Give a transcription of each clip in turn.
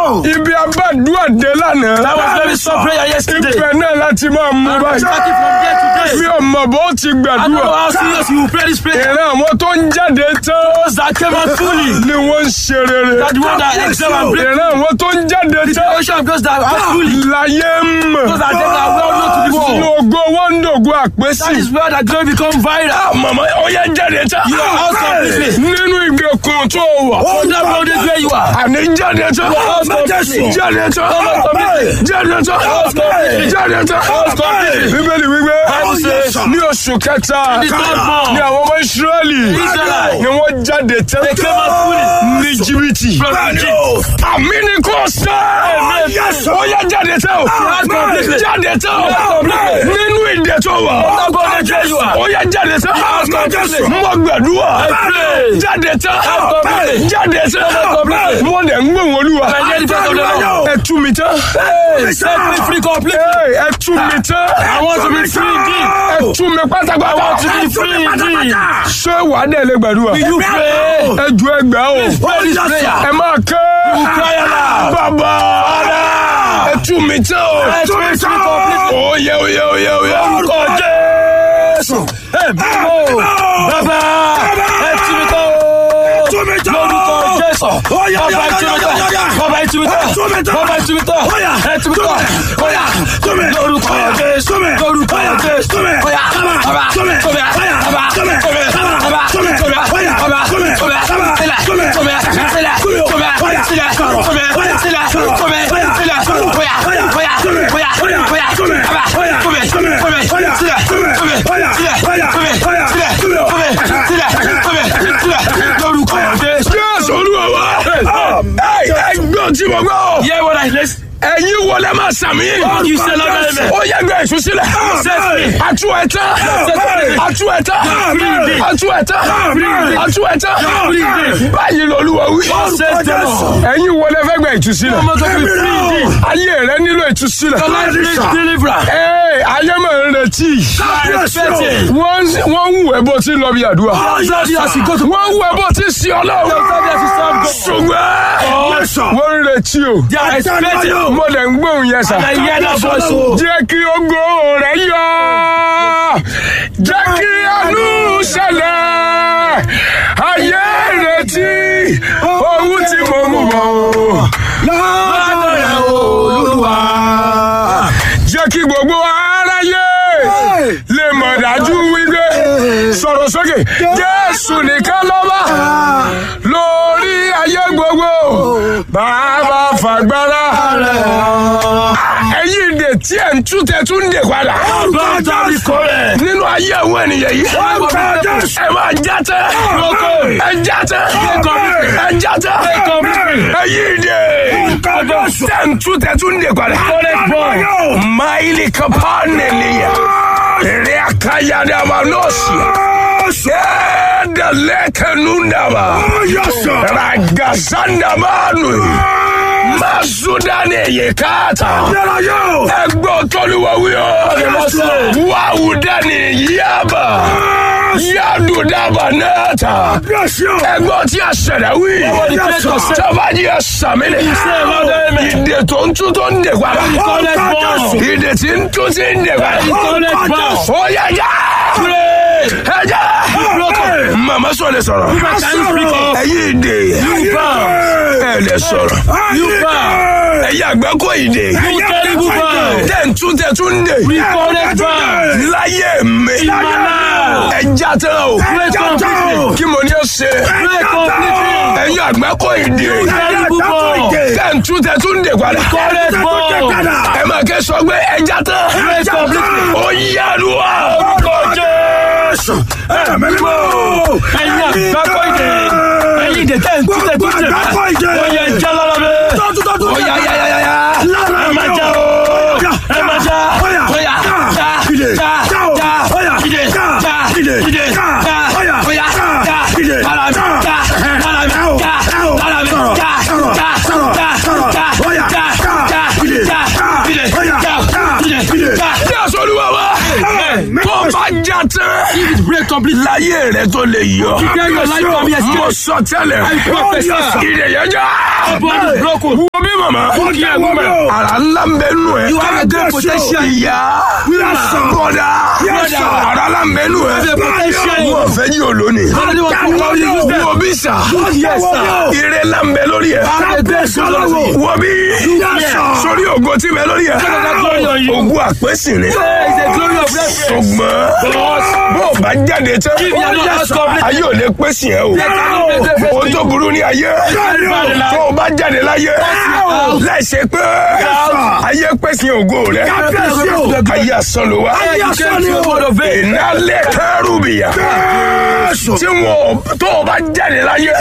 ibi abádùá dé lánàá. That was very soft prayer yesterday. ibẹ̀ náà láti máa mú And we're báyìí. starting from there to mi there. ò mọ̀ bó ti I don't know gbàdúrà. how serious you will pray this prayer. ìran àwọn tó ń jáde tán Those that came out fully. ni wọ́n ń ṣe rere. That the one that excel and break. ìran àwọn tó ń jáde The tán generation of those that are fully. láyé ń mọ̀. Those that them are well known to the Ní world. ògo wọ́n ń dògo That àpésì. is where that glory become viral. Màmá ó yẹ jáde tán. You are out completely. Nínú ìgbèkùn tó wà. From that road is where you are. Àní jáde tán. out completely. Jáde tán. out completely. Jáde tán. out completely. Jáde tán. out completely. Bíbélì wípé Bible says, ní oṣù kẹta In the third month, ní àwọn ọmọ Ísírẹ́lì Israelite. ni wọ́n jáde tán They came out fully. ní jìbìtì. From Egypt. Àmì ni kò sọ. Ó yẹ jáde tán o. out completely. Jáde tán o. out completely. Nínú ìdè tó wà. Out completely where you are. Ó yẹ jáde tán. out completely. Mo gbàdúrà. pray. Jáde tán. out completely. Jáde tán. out completely. Mo dẹ̀ ń gbóhùn olúwa. I hear the voice of the Lord. Ẹ tú mi tán. Hey, set me free completely. Hey, Ẹ tú mi tán. I want to be free indeed. Ẹ tú mi pátápátá. I want to be free indeed. Ṣé wàá dẹ̀ lè gbàdúrà? Will you pray? Ẹ ju ẹgbàá o. Pray this prayer. Ẹ máa ké. cry aloud. Bàbá. Ẹ tú mi tán o. Set me free completely. Oyè oyè oyè oyè. Orúkọ Jésù. Ẹ bímọ. Bàbá. Ẹ tú mi tán o. Lórúkọ Jésù. Bàbá ẹ tú mi tán. Bàbá ẹ tú mi tán. Bàbá ẹ tú mi tán. Ẹ tú mi tán. Bóyá. Lórúkọ Jésù. Lórúkọ Jésù. Bóyá. Bàbá. Tóbi. Bàbá. Tóbi. Bàbá. Tóbi. Bàbá. Tóbi. Sílẹ̀. Tóbi. Sílẹ̀. Tóbi. Sílẹ̀. Tóbi. Sílẹ̀. Tóbi. Sílẹ̀. Bóyá. Bóyá. Bóyá. Bóyá. Bàbá. Tóbi. Tóbi. Sílẹ̀. Tóbi. Sílẹ̀. Tóbi. Sílẹ̀. Tóbi. Sílẹ̀. Tóbi. Sílẹ̀. Lórúkọ Jésù. Jésù olúwa wa. Ẹ gbọ́ tí mo gbọ́. Hear what I listen. Ẹ̀yin wọlé máa sàmì. You say Lord amen. Ó yẹ gbé èso sílẹ̀. Set me. Atu ẹ̀tá. Atu ẹ̀tá. Atu ẹ̀tá. Atu ẹ̀tá. Báyìí lolúwa wí. Says the Lord. Ẹ̀yin wọlé fẹ́ gba ìtúsílẹ̀. Ọmọ tó fi free indeed. Ayé rẹ nílò ìtúsílẹ̀. Your life needs deliverance. Ee, ayé máa ń retí. You are expecting. Wọ́n wọ́n ń wù ẹ́ bó ti lọ bí àdúrà. Just as you go to Wọ́n ń wù ẹ́ bó ti sí ọlọ́run. Ṣùgbọ́n wọ́n ń retí o. They are expecting. Mo lè ń gbóhùn yẹn sà. I hear that voice. oh. Jẹ́ kí ogo rẹ̀ yọ. Jẹ́ kí àánú ṣẹlẹ̀. Ayé retí ohun tí mo mú bọ̀. Lọ́dọ̀ rẹ̀ Olúwa. Jẹ́ kí gbogbo aráyé lè mọ̀ dájú wípé sọ̀rọ̀ sókè. Jésù nìkan lọ́ba lórí ayé gbogbo. Bàbá fàgbára ẹ̀yin ìdè tí ẹ̀ ń tú tẹ̀ tún ń dè padà. Lọ́dọ̀ mi kò rẹ̀. nínú ayé àwọn ènìyàn yìí. ẹ máa já tẹ. ẹ já tẹ. ẹ já tẹ. ẹ̀yin ìdè tẹ̀ ń tú tẹ̀ tún ń dè padà. máìlì kápá nìyẹn. èrè àkàyàdé àmà nọ́ọ̀sì. Ẹ̀ẹ́dà lẹ́kẹ̀nú ndàbà. Ragazandabanu. Masudani yekata. Ẹgbọ́n tọ́lúwa wíyọ́. Wàhùdani yaba. Yadudaba nata. Ẹgbọ́n tí a ṣẹ̀dá wí. Tọ́bajì ẹ sàmìlẹ̀. Ìdè tó ń tún tó ń dè padà. Ìdè tí ń tún tí ń dè padà. Ó yẹ já. Ẹ já. Màmá sọ lè sọ̀rọ̀. Ẹ̀yin ìdè. Ẹ lè sọ̀rọ̀. Ẹ̀yin àgbákò ìdè. Tẹ̀ ń tún tẹ̀ tún dè. Láyé mi. Ẹ já tán o. Kí mo ní ó ṣe? Ẹ̀yin àgbákò ìdè. Tẹ̀ ń tún tẹ̀ tún dè padà. Ẹ máa kẹ́ sọ pé ẹ já tán. Ó yá lu wa. Jésù. Ẹ̀mí mímọ́. Ẹ̀yin àgbákò ìdè. Ẹ̀yin ìdè tẹ̀ ń tún tẹ̀ tún tẹ̀. Ó yẹ jẹ́ lọ́lọ́ bẹ́ẹ̀. Ó yá yá yá yá yá. Ẹ máa já o. Ẹ máa já. Ó yá. Já. Já. Já. Ìdè. Já. Ìdè. Já. Ó yá. Já. Lára mi. Já. Lára mi. Já. Lára mi. Já. Já. Já. Já. Já. Já. Ìdè. Já. Ìdè. Já. Ìdè. Já. Bí àsọ̀rùwà wa. Tó bá já tán. If it break complete Láyé rẹ̀ tó lè yọ. Prepare your life for me, escape. Mo sọ tẹ́lẹ̀. I prophesy. Ìdè yẹn já. body broken. Wo bí màmá màmá. Look here, woman. Àrà ńlá ń bẹ nù ẹ. You have a great potential. Ìyá. Bọ̀dá. Yes, sir. Àrà ńlá ń bẹ nù ẹ. You have a potential. Wọ́n fẹ́ yí olóni. Somebody want to call you useless. Wọ́n bí sà. Yes, sir. Ire ńlá ń bẹ lórí ẹ. Have a great potential. Wọ́n bí. Sórí ògo tí bẹ lórí ẹ. glory on you. Ògo àpèsè ni. There is a glory of reference. Ṣùgbọ́n bó o bá jáde tán. If you are not as complete, Ayé ò lè pèsè ẹ o. they cannot make reference Ohun to tó you. burú ní ayé. Tó o bá jáde láyé. Láìsí pé ayé pèsè ògo rẹ. Ayé asán ló wá. You came to a world of faith. Ìnálẹ̀ kẹrùbìyà. Tí wọn tó o bá jáde láyé.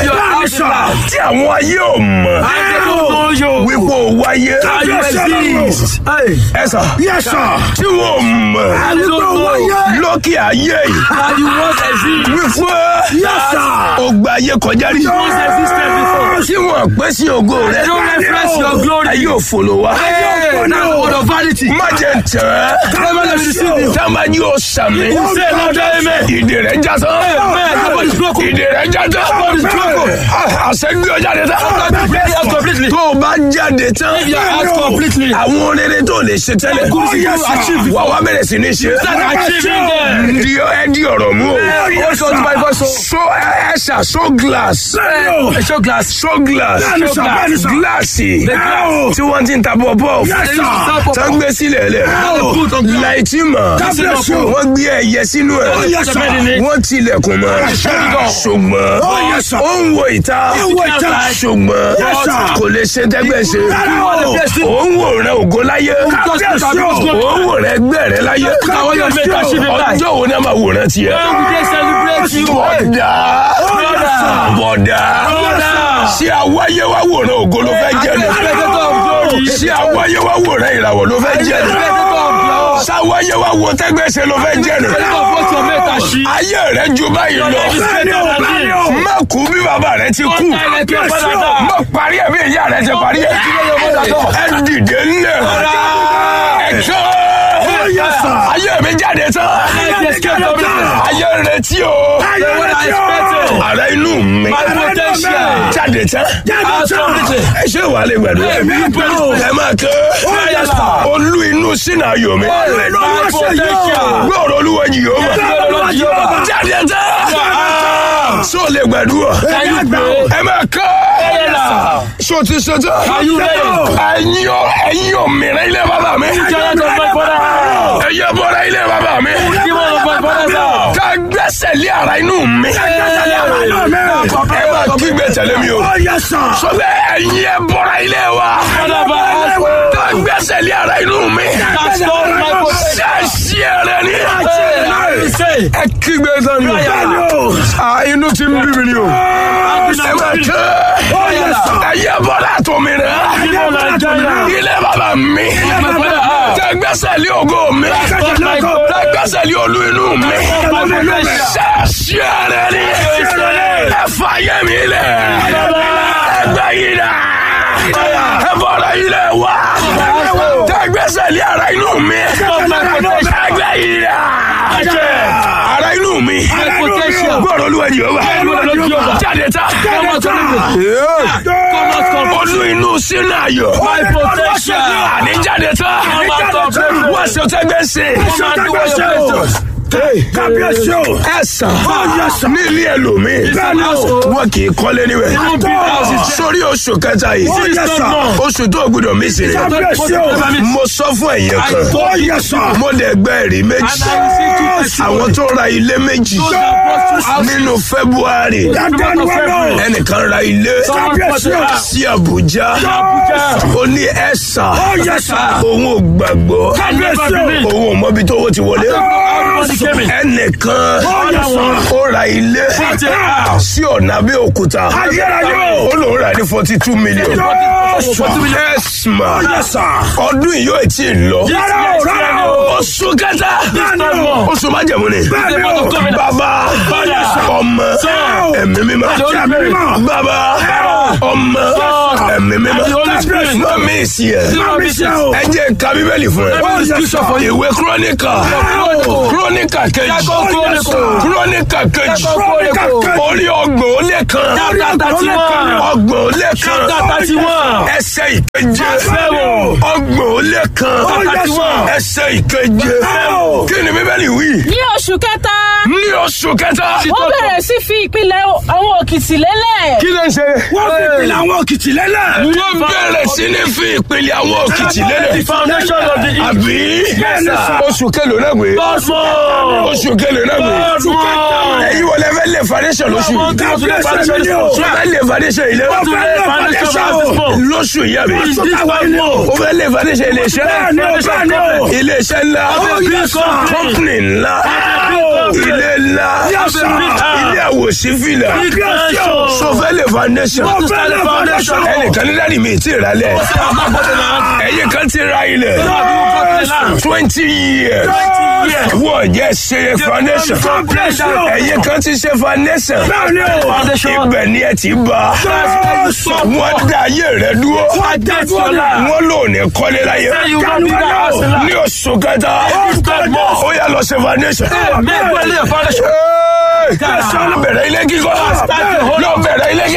Tí àwọn ayé ò mọ̀. And they don't know you. Wípé o wáyé. And you exist. Hey. Ẹ sà. Tí wọn ò mọ̀. And you don't know you. Lókè ayé yìí. And you once exist. Wípé o gba ayé kọjá rí. Once existed before. Tí wọn pèsè ògo rẹ. They don't reference your glory. Ayé òfolo wa. Hey, that's the word of vanity. Má jẹ tẹ̀. Never let me deceive you. Táwọn yóò sàmì. Say louder, amen. Ìdè rẹ̀ já tán. Amen. Nobody is broken. Ìdè rẹ̀ já tán. Nobody is broken. Àṣẹ gbé ọ jáde tán. Completely out completely. Tó o bá jáde tán. If you are out completely. Àwọn oríire tó lè ṣe tẹ́lẹ̀. Good things you achieve. Wà wá bẹ̀rẹ̀ sí ní ṣe. Start achieving them. Di ẹ di ọ̀rọ̀ mú o. Hold on to my voice. So ẹ ṣà so glass. A show glass. So glass. Bẹ́ẹ̀ni sà, bẹ́ẹ̀ni sà. Gíláàsì. The glass. Tí wọ́n ti ń ta bọ̀-bọ̀. They used to sell pop- Tán gbé sílẹ̀ lẹ̀. Now put on glass. Láìtí mọ̀. Kábíyèsí o. Wọ́n gbé ẹyẹ sínú ẹ̀. Oh, yes, sir. Wọ́n tilẹ̀kùn mọ́. Ṣùgbọ́n Oh, yes, sir. ó ń wo ìta. Ó ń wo ìta. Ṣùgbọ́n Yes, sir. kò lè ṣe tẹ́gbẹ́ ṣe. Kábíyèsí. Ó ń wòran ògo láyé. Kábíyèsí o. Ó ń wòran ẹgbẹ́ rẹ láyé. Káwọn yóò make achievement life. Ọjọ́ wo ni a máa wòran tiẹ̀? When we dey celebrate you. Bọ̀dá. Brother. Bọ̀dá. Brother. Ṣé àwáyé wá wòran ògo ló fẹ́ jẹ́ ni? Spectator of glory. Ṣé àwáyé wá wòran ìràwọ̀ ló fẹ́ jẹ́ ni? Spectator of glory. Ṣáwáyé wá wo tẹ́gbẹ́sẹ̀ ló fẹ́ jẹ́ ni? Spectator of what your mate achieve. Ayé rẹ̀ ju báyìí lọ. Your life is better than this. Má kú bí bàbá rẹ̀ ti kú. Don't die like your father died. Má parí ẹ̀ bí ìyá rẹ̀ ti parí ẹ̀. Ẹ dìde ńlẹ̀. Ẹ jọ́. Ayé mi jáde tán. Life escape from me. Ayé retí o. The one I expected. Ara inú mi. My potential. Jáde tán. Out completely. Ẹ ṣé wàá lè gbàdúrà. Ẹ máa kẹ́. yes, sir. Olú inú sínú ayọ̀ mi. My potential. Gbọ́dọ̀ olúwa yìí ó mà. Lord Jehovah. Jáde tán. Sọ lè gbàdúrà. Can you pray? Ẹ máa kẹ́. Yes, Sọ ti ṣe tán. Are you ready? Ẹ̀yin ọ̀ ẹ̀yin ọ̀ mìíràn ilé bàbá mi. Giant of my father. Ẹ̀yẹ bọ̀dọ̀ ilé bàbá mi. Demon of my father's house. Ká gbẹ́sẹ̀ lé ara inú mi. Ẹ máa kígbe tẹ̀lé mi o. Sọ bẹ́ẹ̀ ẹ̀yin ẹ bọ̀dọ̀ ilé wa. Father of my house. Ká gbẹ́sẹ̀ lé ara inú mi. That's not my potential. Ṣé ẹ̀rẹ̀ ni? Hey, say. Ẹ kígbe tán ni o. À inú ti ń bí mi ni o. Ẹ máa kẹ́. Ẹ̀yẹ bọ̀dọ̀ àtọ̀mí rẹ̀. Demon of Nigeria. Ilé bàbá mi. My father's house. Tẹ gbẹ́sẹ̀ lé ògo mi. not my Tẹ gbẹ́sẹ̀ lé olú inú mi. My potential. Ṣé ẹ̀rẹ̀ ni? Ẹ fà yẹ mi lẹ̀. Ẹ gbẹ́ yìí dà. Ẹ bọ̀dọ̀ yìí lẹ̀ wá. Tẹ gbẹ́sẹ̀ lé ara inú mi. Ẹ gbẹ́ yìí dà. Ara inú mi. My potential. Gbọ́dọ̀ olúwa yìí ó wà. Lord Jehovah. Jáde ta. Come out completely. Come out completely. Olú inú sínú ayọ̀. My potential. Àní jáde ta. Come out completely. Wọ́n ṣe tẹ́gbẹ́ ṣe. Come out do what you're supposed to. kábíyèsí o. ẹ sàn. ní ilé ẹlòmíì. wọn kì í kọ́lé níbẹ̀. sórí oṣù kẹta yìí. oṣù tó gbọdọ̀ mí sí rẹ̀. mo sọ fún ẹ̀yẹ kan. mo dẹ̀ gbẹ́ ẹ̀rí méjì. àwọn tó ra ilé méjì. nínú february. ẹnìkan ra ilé. sí abuja. ó ní ẹ sàn. òun ò gbàgbọ́. òun ò mọbi tó owó ti wọlé ẹnìkan ó ra ilé sí ọ̀nà Abẹ́òkúta ó lòun rà ní forty two million ẹ̀sìmà ọdún yìí yóò tí ì lọ ó oṣù kẹta Bẹ́ẹ̀ni o. oṣù májẹ̀mú ni Bẹ́ẹ̀ni o. bàbá Father. ọmọ Son. ẹ̀mí mímọ́ Ẹ̀mí mímọ́. bàbá ọmọ Son. ẹ̀mí mímọ́ And the Holy Spirit. mọ́mí ìsì ẹ̀ Mami ṣe o. ẹ jẹ́ ká bíbélì fún ẹ Let me read scripture for you. ìwé kúrónìkà Chronicle. kúrónìkà kejì Second Chronicle. kúrónìkà kejì Second Chronicle. orí ọgbọ̀n ó lé kan Chapter thirty one. ọgbọ̀n ó lé kan Chapter thirty one. ẹsẹ̀ ìkeje Seven. ọgbọ̀n ó lé kan thirty one. ẹsẹ̀ ìkeje Seven. kí ni bíbélì wí ní oṣù kẹta ní oṣù kẹta wọ́n bẹ̀rẹ̀ sí fi ìpìlẹ̀ àwọn òkìtì lélẹ̀. kí ló ń ṣe Wọ́n fi ìpìlẹ̀ àwọn òkìtì lélẹ̀. wọ́n bẹ̀rẹ̀ sí ní fi ìpìlẹ̀ àwọn òkìtì The lélẹ̀ foundation of the àbí Yes, sir. oṣù kẹlò náà gbé Cosmo. oṣù kẹlò náà gbé Cosmo. ẹ̀yin wọlé fẹ́ lè foundation lóṣù Wọ́n yìí tún lè foundation this month. wọ́n fẹ́ lè foundation ilé Wọ́n tún lè foundation of this month. lóṣù yìí àbí This Cosmo. ó fẹ́ lè foundation ilé iṣẹ́ Bẹ́ẹ̀ni o, bẹ́ẹ̀ni o. ilé iṣẹ́ ńlá Oh, yes, sir. company ńlá Oh. ilé ńlá Yes, sir. ilé àwòsífìlà Big nation. sọfẹ́lẹ̀ foundation Wọ́n fẹ́ lè foundation. ẹnìkan ní dáàdi mi ti rà lẹ̀ ẹ̀yin kan ti ra ilẹ̀ twenty years years. wọ́n jẹ́ ṣe foundation Foundation. ẹ̀yin kan ti ṣe foundation Bẹ́ẹ̀ni o. Foundation. ibẹ̀ ni ẹ ti bá Yes. wọ́n dá ayé rẹ dúró Wọ́n dá dúró. wọ́n lò ní kọ́lé láyé You will be the house in ní oṣù kẹta Yes. ó yà lọ ṣe foundation. Make well foundation. Hey! lọ bẹ̀rẹ̀ ilé kíkọ́ lọ bẹ̀rẹ̀ ilé kíkọ́.